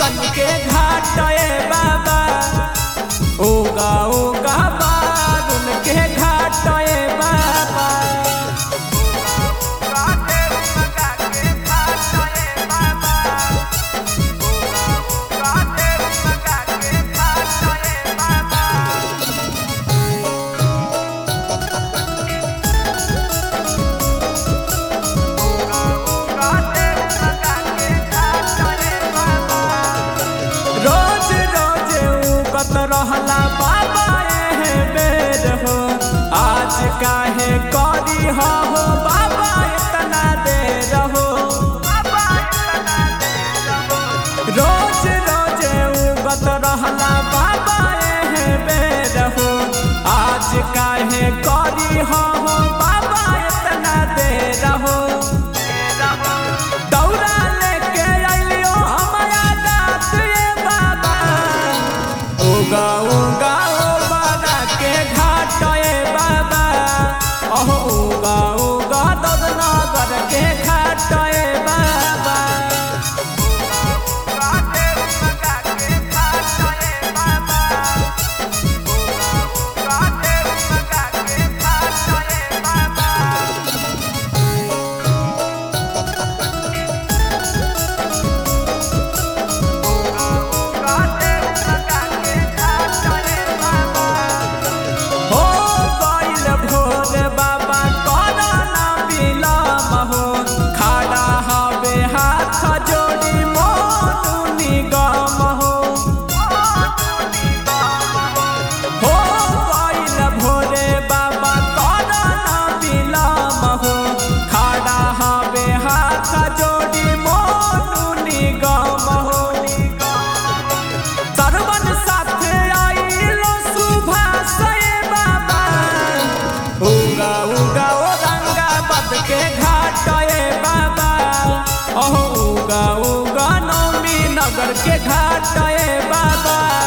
गन के घाट ए बाबा उगा उगा बारुन के घाट ए बाबा रोज रोज उगत रहला बाबा एहे बेर हो आज काहे करी हो हो बाबा इतना देर हो रोज रोज उगत रहला बाबा एहे बेर हो आज काहे करी हो हो बाबा इतना देर हो दौड़ा लेके अइलियो हमरा दात रे बाबा उगा उगा ओ बाबा के घाट ए बाबा ओह उगा उगा ददनगर के घाट ए बाबा हो गइल भोर बाबा करना बिलम हो खड़ा हवे हाथ जोड़ी मोनू निगम हो हो गइल भोरे बाबा करना बिलम हो खड़ा हवे हाथ जोड़ी मोनू निगम हो सरवन साथे आइलो सुभाष ए बाबा उगा उगा ओ रंगा बद के घाट ए बाबा ओह उगा उगा नौमी नगर के घाट ए बाबा